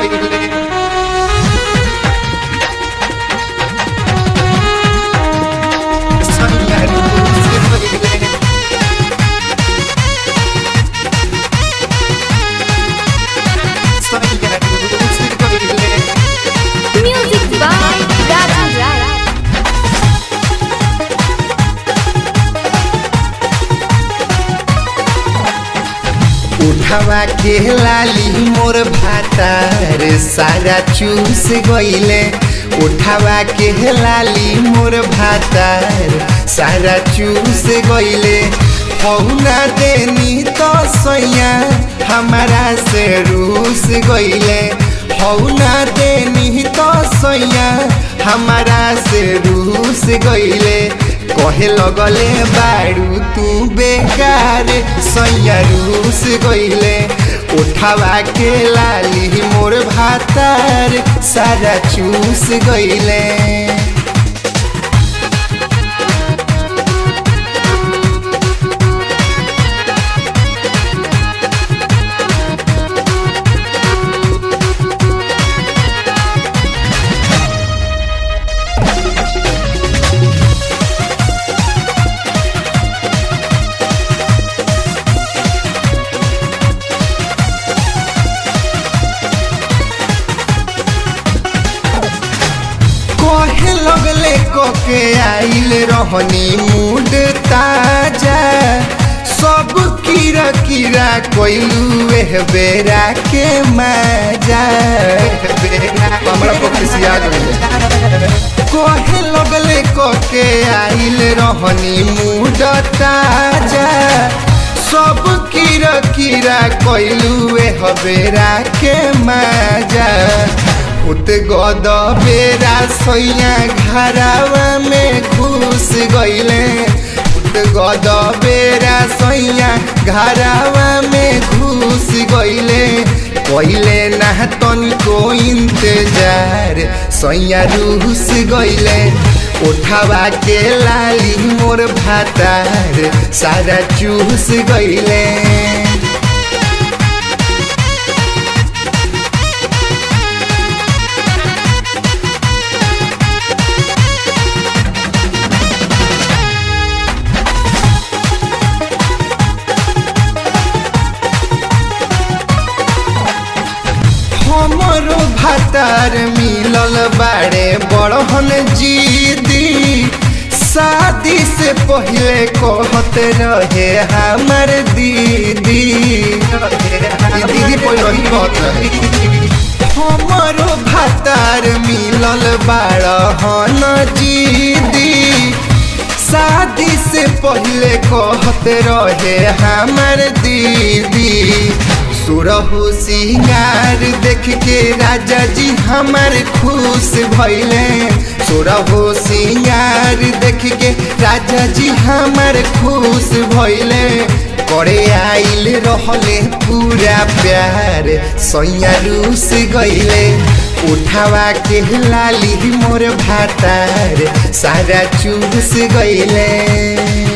Music by Raju Rai. उठावा के लाली मोर भातार सारा चूस गईले उठावा के लाली मोर भातार सारा चूस गईले हौना देनी तो सैया हमारा से रूस गईले हौना देनी तो सैया हमारा से रूस गईले कहे लगले बाड़ू तू बेकार सैया रूस गईले उठावा के लाली मोर भातार सारा चूस गईले कहे लगले कोके आइल रहनी मूड ताजा सब कीरा कीरा कोइलू एह बेरा के मजा हमरा पक्षिया कहे लगले कोके आइल रहनी मूड ताजा सब कीरा कीरा कोइलू एह बेरा के मजा उत गद बेरा सैया घरावा में घुस गईले उत गद बेरा सैया घरावा में घुस गईले कइले ना तनिको इंतजार सैया रूस गईले उठावा के लाली मोर भातार सारा चूस गईले हमरो भातार मिलल बाड़े बड़हन जीदी शादी से पहले कहत रहे हमर दीदी ई दीदी पहले ही कहत रहे हमरो भातार मिलल बाड़हन जीदी शादी से पहले कहत रहे हमर दीदी सुरहु सिंगार देख के राजा जी हमार खुश भैले सुरहु सिंगार देख के राजा जी हमार खुश भैले करे आइल रहले पूरा प्यार सैया रूस गईले उठावा के लाली मोर भातार सारा चूस गईले